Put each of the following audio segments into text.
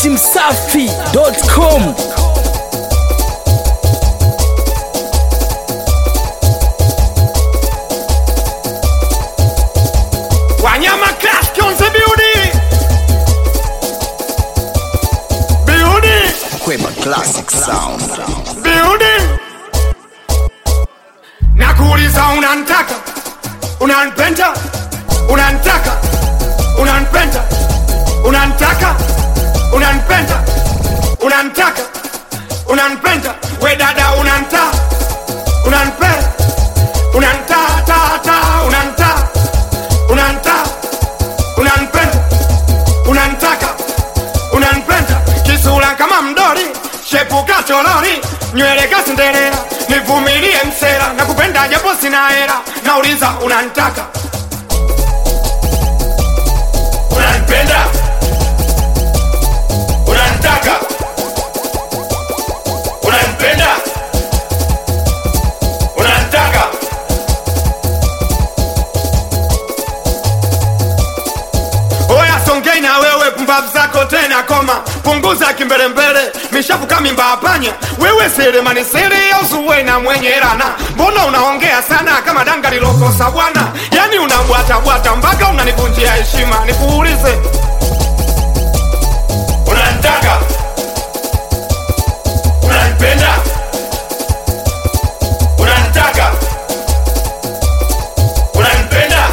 dachimsafi.com Wanyama Class Konse Beauty Beauty Kweba Classic Sound. Beauty Nakuuliza unanitaka Unanipenda Unanitaka Unanipenda Unanitaka Unanipenda Unanitaka Unanipenda We dada unanita Unanipenda Unanita ta ta Unanita Unanita Unanipenda Unanitaka Unanipenda Kisura kama mdori Shepuka cholori Nywele kasendelea Nivumilie msera Nakupenda japo sina hera Nauliza unanitaka Unanipenda Unanitaka Unanipenda Unanitaka Oya songei na wewe pumbavu zako tena koma punguza kimbelembele mishafuka mimba hapanya wewe selemani sere ausuwe na mwenye rana mbona unaongea sana kama danga lilokosa bwana yani unabwatabwata mpaka unanivunjia heshima nikuulize unanitaka unanipenda unanitaka unanipenda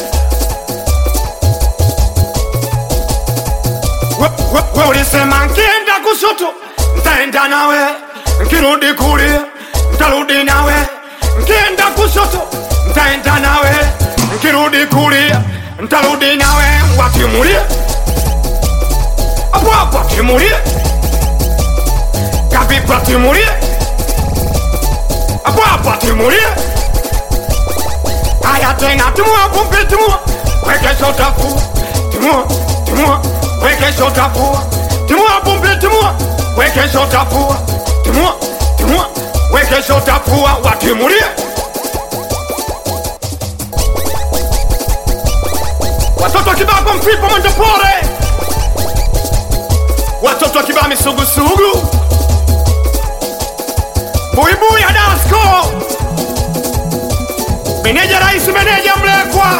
We- we- we ulisema nkienda kushoto ntaenda nawe nkirudi kulia ntarudi nawe nkienda kushoto ntaenda nawe nkirudi kulia ntarudi nawe watimulie apo apo timulie kapipa timulie apo apo timulie haya tena timua pumpi timua wekesho tafua timua timua wekesho tafua timua pumpi timua wekesho tafua timua timua wekesho tafua watimulie watoto kibako mfipo mwendo pore watoto kibaa misugusugu buibui ya dasko meneja rais meneja mlekwa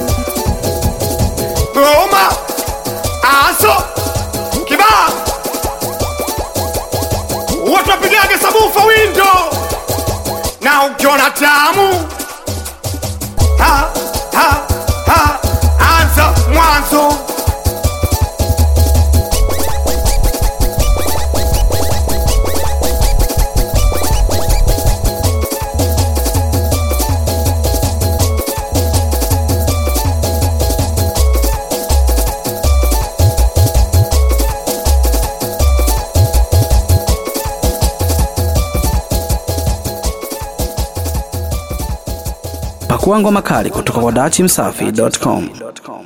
goma aso kibaa watu wapigage sabufa windo na ukiona tamu ha, ha, ha, anza mwanzo pakua ngoma kali kutoka kwa dachimsafi.com